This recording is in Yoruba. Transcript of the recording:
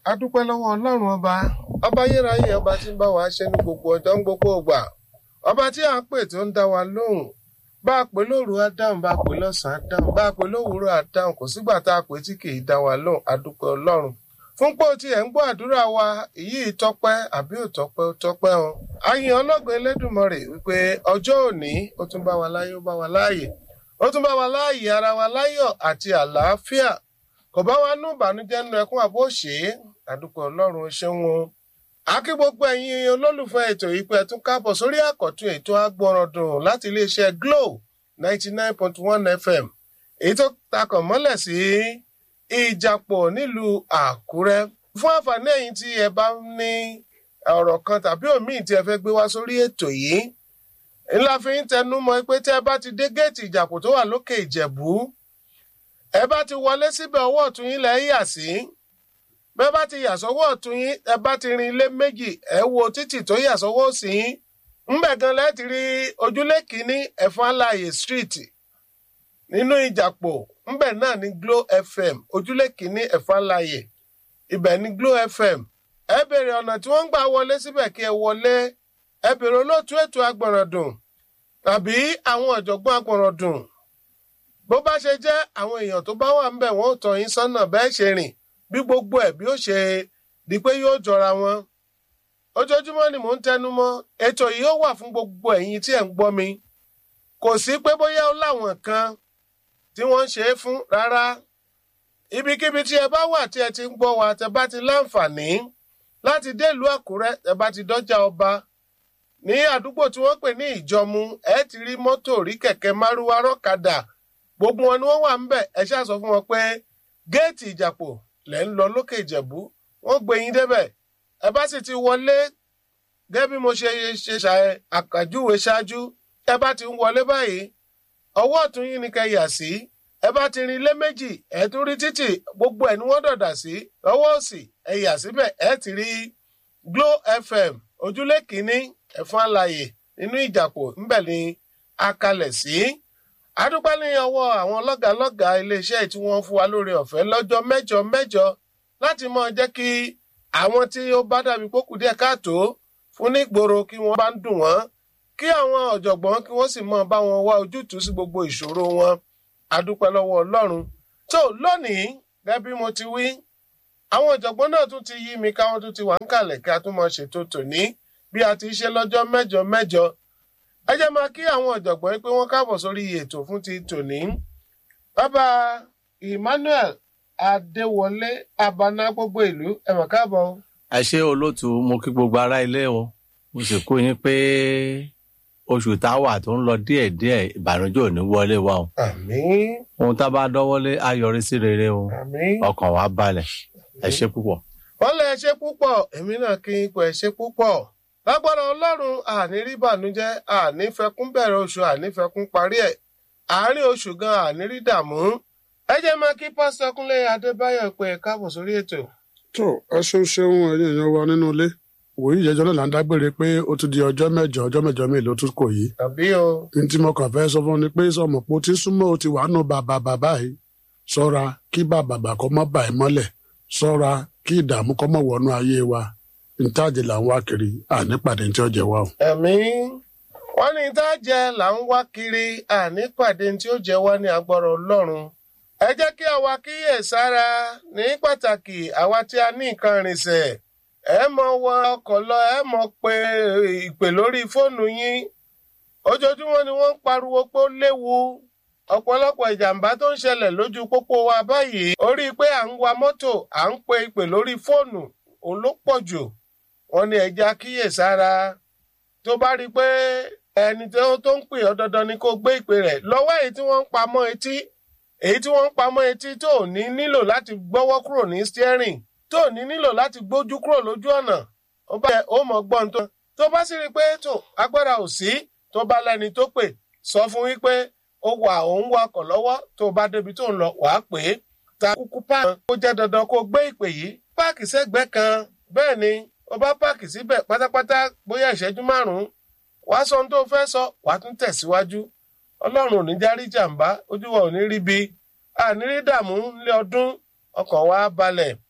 a dúpẹ́ lọ́wọ́ ọlọ́run ọba ọba ayérayé ọba tí ń bá wa ṣe ní gbogbo ọjọ́ ń gbogbo ògbà ọba tí à ń pè tó ń dá wa lóhùn bá a pè lóru á dáhùn bá a pè lọ́sàn-án á dáhùn bá a pè lówùúrọ̀ á dáhùn kò sígbà tá a pè tí kì í dá wa lóhùn a dúpẹ́ ọlọ́run fún pé o ti ẹ̀ ń gbọ́ àdúrà wa èyí tọ́pẹ́ àbí ò tọ́pẹ́ ó tọ́pẹ́ o àyìn ọlọ́gbìn elédùnmọ̀rè wípé ọjọ́ òní ó tún bá wa láyé ó bá wa láàyè ó tún bá wa láàyè ara wa láyọ̀ àti àlàáfíà kò bá wa nú ìbànújẹ́ nínú ẹkún àbó ṣe é àdúpẹ́ ọlọ́run ó ṣeun o akí gbogbo ẹ̀yin olólùfẹ́ ètò yìí pé ẹ tún káàbọ̀ sórí àkọ́tún ètò agbọ̀rọ̀dùn láti iléeṣẹ́ Glo ninety nine point one FM èyí tó takàn mọ́lẹ̀ sí ìjàpọ̀ nílùú Àkúrẹ́ fún àǹfààní ẹ̀yin tí ẹ bá ní ọ̀rọ̀ kan tàbí òmíì tí ẹ fẹ́ gbé wá sórí ètò yìí ńlá fi ń tẹnu mọ́ pé tí ẹ bá ti dé géètì ìjàpọ̀ tó wà lókè Ìjẹ̀bú ẹ bá ti wọlé síbẹ̀ ọwọ́ ọ̀tún yín lẹ́ yà sí bẹ́ẹ̀ bá ti yà sọ́wọ́ ọ̀tún yín ẹ bá ti rin ilé méjì ẹ wo títì tó yà sọ́wọ́ òsì yín ńbẹ̀ gan lẹ́ ti rí ojúlé kìíní ẹ̀fọn aláàyè street nínú ìjàpọ̀ ńbẹ̀ náà ní Glo FM ojúlé kìíní ẹ̀fọn aláàyè ibẹ̀ ní Glo FM ẹ béèrè ọ̀nà tí wọ́n ń gbà wọlé síbẹ̀ kí ẹ wọlé ẹ béèrè olóòtú ètò agbọ̀nràndùn tàbí àwọn ọ̀jọ̀gbọ́n agbọ̀nràndùn bó bá ṣe jẹ́ àwọn èèyàn tó bá wà ńbẹ̀ wọ́n ò tọ́ yín sọ́nà bẹ́ẹ̀ ṣe rìn bí gbogbo ẹ̀ bí ó ṣe di pé yóò jọra wọn ojoojúmọ́ ni mò ń tẹnu mọ́ ètò yìí ó wà fún gbogbo ẹ̀yin tí ẹ̀ ń gbọ́ mi kò sí pé bóyá ó láwọn kan tí wọ́n ń ṣe é fún rárá ibikíbi tí ẹ bá wà tí ẹ ti ń gbọ́ wa tẹ bá ti láǹfààní láti délùú Àkúrẹ́ tẹ bá ti dọ́jà ọba ní àdúgbò tí wọ́n pè ní Ìjọ̀mú ẹ ti rí mọ́tò rí kẹ̀kẹ́ márúwá rọ́kadà gbogbo wọn ni wọ́n wà ń bẹ̀ ẹ ṣáà sọ fún wọn pé géètì Ìjàpọ̀ lẹ́ ń lọ lókè Ìjẹ̀bú wọ́n gbé yín débẹ̀ ẹ bá sì ti wọlé gẹ́gẹ́ bí mo ṣe ṣe ṣàyẹ àkàjúwe ṣáájú ẹ bá ti ń wọlé báyìí ọwọ́ ọ̀tún yín ni kẹ́ yà sí ẹ bá ti rin ilé méjì ẹ tún rí títì gbogbo ẹ̀ ni wọ́n dọ̀dà sí ọwọ́ òsì ẹ yà síbẹ̀ ẹ ti rí Glo FM ojúlé kìíní ẹ̀fọn àlàyé nínú Ìjàpọ̀ ńbẹ̀ ni a kalẹ̀ sí. adúpẹ́ ní ọwọ́ àwọn lọ́gàálọ́gàá iléeṣẹ́ tí wọ́n fún wa lórí ọ̀fẹ́ lọ́jọ́ mẹ́jọ mẹ́jọ láti mọ jẹ́ kí àwọn tí ó bá dàbí pókù díẹ̀ káàtó fún nígboro kí wọ́n bá ń dùn wọ́n kí àwọn ọ̀jọ̀gbọ́n kí wọ́n sì mọ bá wọn wá ojútùú sí gbogbo ìṣòro wọn adúpẹ́ lọ́wọ́ Ọlọ́run tó lónìí gẹ́gẹ́ bí mo ti wí àwọn ọ̀jọ̀gbọ́n náà tún ti yí mi káwọn tún ti wà ń kàlẹ̀ kí a tún mọ ṣètò tòní bí a ti ṣe lọ́jọ́ mẹ́jọ mẹ́jọ ẹ jẹ́ máa kí àwọn ọ̀jọ̀gbọ́n pé wọ́n káàbọ̀ sórí ètò fún ti tòní bàbá Emmanuel Adéwọlé Abana gbogbo ìlú ẹ mọ̀ káàbọ̀. ẹ ṣé olóòtú mo kí gbogbo ará ilé o mo sì kú yín pé oṣù táwà tó ń lọ díẹ̀díẹ̀ ìbànújẹ́ ò ní wọlé wa o àmín ohun tá a bá dọ́wọ́lé á yọrí sí rere o àmín. ọkàn wa balẹ̀ ẹ ṣé púpọ̀. wọ́n lẹ ṣe púpọ̀ èmi náà kí n pẹ̀ ṣe púpọ̀ lágbára ọlọ́run àní rí bànújẹ́ àní fẹkún bẹ̀rẹ̀ oṣù àní fẹkún parí ẹ̀ àárín oṣù gan àní rí dààmú ẹ jẹ́ máa kí pásítọ̀ Kúnlé Adébáyọ̀ pé ẹ káàbọ̀ sórí ètò. tó ẹ ṣeun ṣeun ẹ̀yin èèyàn wa nínú ilé wòye ìjẹjọ náà là ń dágbére pé ó ti di ọjọ́ mẹ́jọ ọjọ́ mẹ́jọ mi ló tún kò yí tàbí o ní tí mo kàn fẹ́ sọ fún ni pé sọmọ pé ó ti súnmọ́ ó ti wà nù bàbà bàbá yìí ṣọ́ra kí bàbà bà kọ́ mọ́ bà ẹ́ mọ́lẹ̀ ṣọ́ra kí ìdààmú kọ́ mọ́ wọnú ayé wa ntáàjì là ń wá kiri àní pàdé tí ó jẹ wá o. ẹ̀mí wọ́n ní tá a jẹ là ń wá kiri àní pàdé tí ó jẹ wá ní agbára ọlọ́run ẹ jẹ́ kí àwa kíyè sára ní pàtàkì àwa tí a ní nǹkan rìnsẹ̀ ẹ mọ wọ ọkọ̀ lọ ẹ mọ pé ìpè lórí fóònù yín ojoojúmọ́ ni wọ́n ń pariwo pé ó léwu ọ̀pọ̀lọpọ̀ ìjàmbá tó ń ṣẹlẹ̀ lójú pópó wa báyìí orí pé à ń wa mọ́tò à ń pe ìpè lórí fóònù òun ló pọ̀ jù wọ́n ní ẹja kíyè sára tó bá rí i pé ẹni tó ń pè ọ́ dandan ni kó gbé ìpè rẹ̀ lọ́wọ́ èyí tí wọ́n ń pamọ́ etí èyí tí wọ́n ń pamọ́ etí tó ò ní nílò láti gbọ́wọ́ kúrò ní steering tó ò ní nílò láti gbójú kúrò lójú ọ̀nà ó bá yẹ ó mọ̀ gbọ́n tó tó bá sì rí i pé tó agbára ò sí tó bá lẹ́ni tó pè sọ fún wípé ó wà òun wakọ̀ lọ́wọ́ tó bá débi tó ń lọ wàá pè é ta kúkú páàkì ó jẹ́ dandan kó gbé ìpè yìí páàkì sẹ́gbẹ̀ẹ́ kan bẹ́ẹ̀ ni ó bá páàkì síbẹ̀ pátápátá bóyá ìṣẹ́jú márùn-ún wàá sọ ohun tó fẹ́ sọ wàá tún tẹ̀síwájú ọlọ́run ò ní járí jàǹbá ojú wa ò ní rí bi àní rí dààmú nílé ọdún ọkàn wa balẹ̀